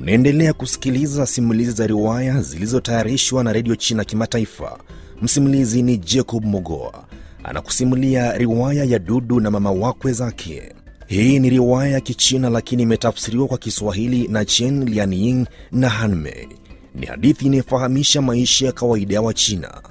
Unaendelea kusikiliza simulizi za riwaya zilizotayarishwa na redio China Kimataifa. Msimulizi ni Jacob Mogoa anakusimulia riwaya ya Dudu na mama wakwe zake. Hii ni riwaya ya Kichina lakini imetafsiriwa kwa Kiswahili na Chen Lianying na Hanmei. Ni hadithi inayofahamisha maisha ya kawaida ya Wachina.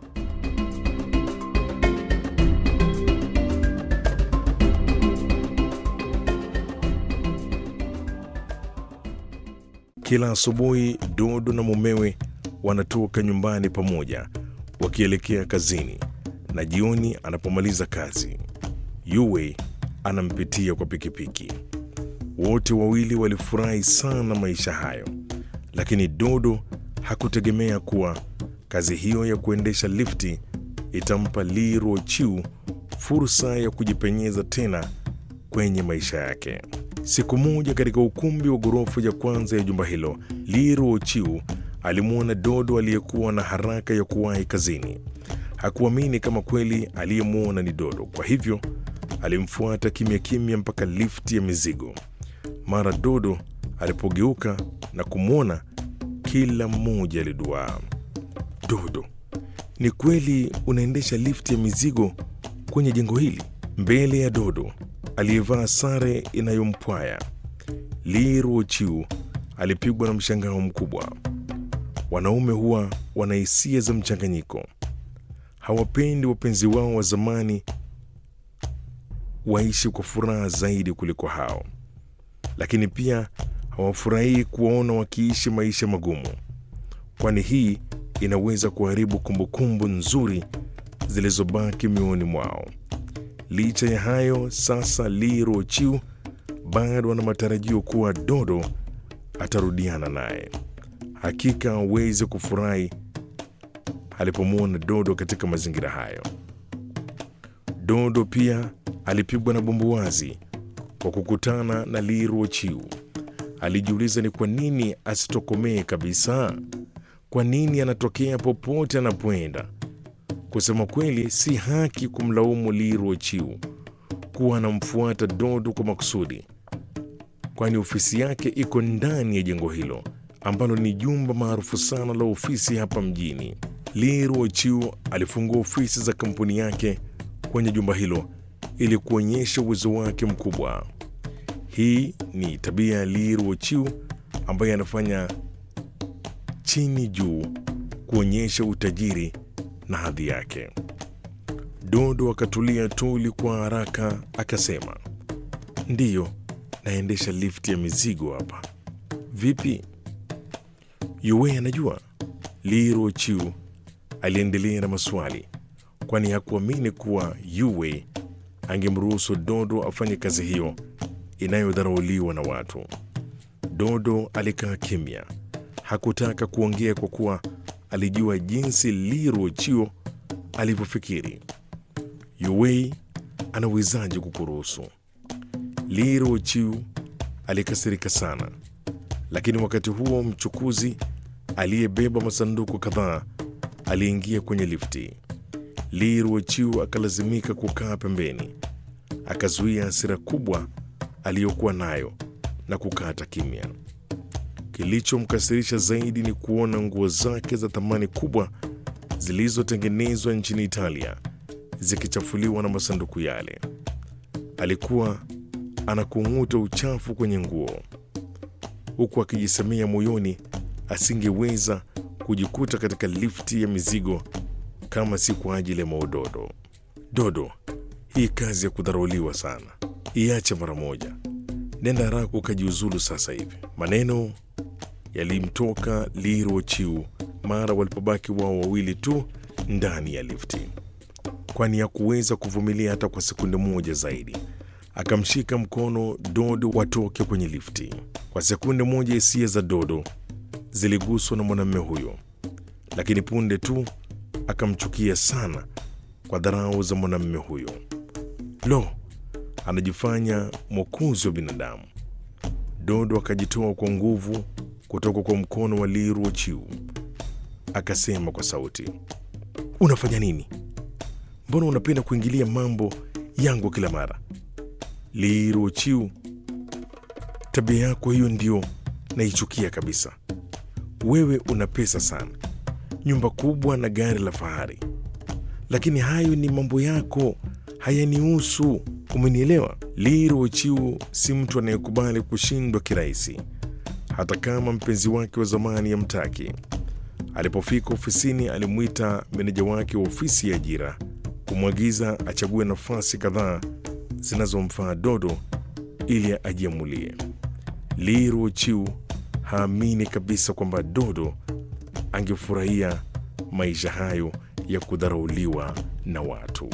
Kila asubuhi Dodo na mumewe wanatoka nyumbani pamoja wakielekea kazini, na jioni anapomaliza kazi, Yue anampitia kwa pikipiki. Wote wawili walifurahi sana maisha hayo, lakini Dodo hakutegemea kuwa kazi hiyo ya kuendesha lifti itampa Li Ruochiu fursa ya kujipenyeza tena kwenye maisha yake. Siku moja katika ukumbi wa ghorofa ya kwanza ya jumba hilo, Li Ruochiu alimwona Dodo aliyekuwa na haraka ya kuwahi kazini. Hakuamini kama kweli aliyemwona ni Dodo, kwa hivyo alimfuata kimya kimya mpaka lifti ya mizigo. Mara Dodo alipogeuka na kumwona, kila mmoja aliduaa. Dodo, ni kweli unaendesha lifti ya mizigo kwenye jengo hili? Mbele ya Dodo aliyevaa sare inayompwaya Li Ruochiu alipigwa na mshangao mkubwa. Wanaume huwa wana hisia za mchanganyiko, hawapendi wapenzi wao wa zamani waishi kwa furaha zaidi kuliko hao, lakini pia hawafurahii kuwaona wakiishi maisha magumu, kwani hii inaweza kuharibu kumbukumbu nzuri zilizobaki mioyoni mwao. Licha ya hayo, sasa Li Ruochiu bado ana matarajio kuwa Dodo atarudiana naye. Hakika hawezi kufurahi alipomwona Dodo katika mazingira hayo. Dodo pia alipigwa na bumbuwazi kwa kukutana na Li Ruochiu. Alijiuliza ni kwa nini asitokomee kabisa. Kwa nini anatokea popote anapoenda? Kusema kweli, si haki kumlaumu Li Ruochiu kuwa anamfuata Dodo kwa makusudi, kwani ofisi yake iko ndani ya jengo hilo ambalo ni jumba maarufu sana la ofisi hapa mjini. Li Ruochiu alifungua ofisi za kampuni yake kwenye jumba hilo ili kuonyesha uwezo wake mkubwa. Hii ni tabia ya Li Ruochiu ambaye anafanya chini juu kuonyesha utajiri na hadhi yake. Dodo akatulia tuli kwa haraka, akasema, ndiyo, naendesha lifti ya mizigo hapa. Vipi? Yue anajua? Li Ruochiu aliendelea na maswali, kwani hakuamini kuwa Yue angemruhusu Dodo afanye kazi hiyo inayodharauliwa na watu. Dodo alikaa kimya, hakutaka kuongea kwa kuwa alijua jinsi Li Ruochiu alivyofikiri. Yue anawezaje kukuruhusu? Li Ruochiu alikasirika sana, lakini wakati huo mchukuzi aliyebeba masanduku kadhaa aliingia kwenye lifti. Li Ruochiu akalazimika kukaa pembeni, akazuia hasira kubwa aliyokuwa nayo na kukata kimya. Kilichomkasirisha zaidi ni kuona nguo zake za thamani kubwa zilizotengenezwa nchini Italia zikichafuliwa na masanduku yale. Alikuwa anakung'uta uchafu kwenye nguo, huku akijisemea moyoni asingeweza kujikuta katika lifti ya mizigo kama si kwa ajili ya Maudodo. Dodo, hii kazi ya kudharauliwa sana iache mara moja, nenda haraka ukajiuzulu sasa hivi. Maneno yalimtoka Li Ruochiu mara walipobaki wao wawili tu ndani ya lifti, kwani hakuweza kuvumilia hata kwa sekunde moja zaidi. Akamshika mkono Dodo watoke kwenye lifti. Kwa sekunde moja hisia za Dodo ziliguswa na mwanamume huyo, lakini punde tu akamchukia sana kwa dharau za mwanamume huyo. Lo, anajifanya mwokozi wa binadamu. Dodo akajitoa kwa nguvu kutoka kwa mkono wa Li Ruochiu, akasema kwa sauti, unafanya nini? Mbona unapenda kuingilia mambo yangu kila mara? Li Ruochiu, tabia yako hiyo ndio naichukia kabisa. Wewe una pesa sana, nyumba kubwa na gari la fahari, lakini hayo ni mambo yako, hayanihusu. Umenielewa? Li Ruochiu si mtu anayekubali kushindwa kirahisi, hata kama mpenzi wake wa zamani yamtaki. Alipofika ofisini, alimwita meneja wake wa ofisi ya ajira kumwagiza achague nafasi kadhaa zinazomfaa Dodo ili ajiamulie. Li Ruochiu haamini kabisa kwamba Dodo angefurahia maisha hayo ya kudharauliwa na watu.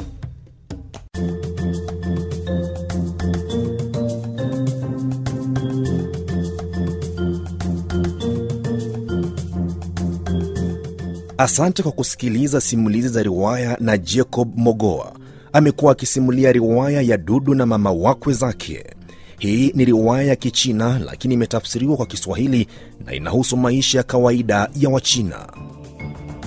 Asante kwa kusikiliza simulizi za riwaya na Jacob Mogoa. Amekuwa akisimulia riwaya ya Dudu na mama wakwe zake. Hii ni riwaya ya Kichina lakini imetafsiriwa kwa Kiswahili na inahusu maisha ya kawaida ya Wachina.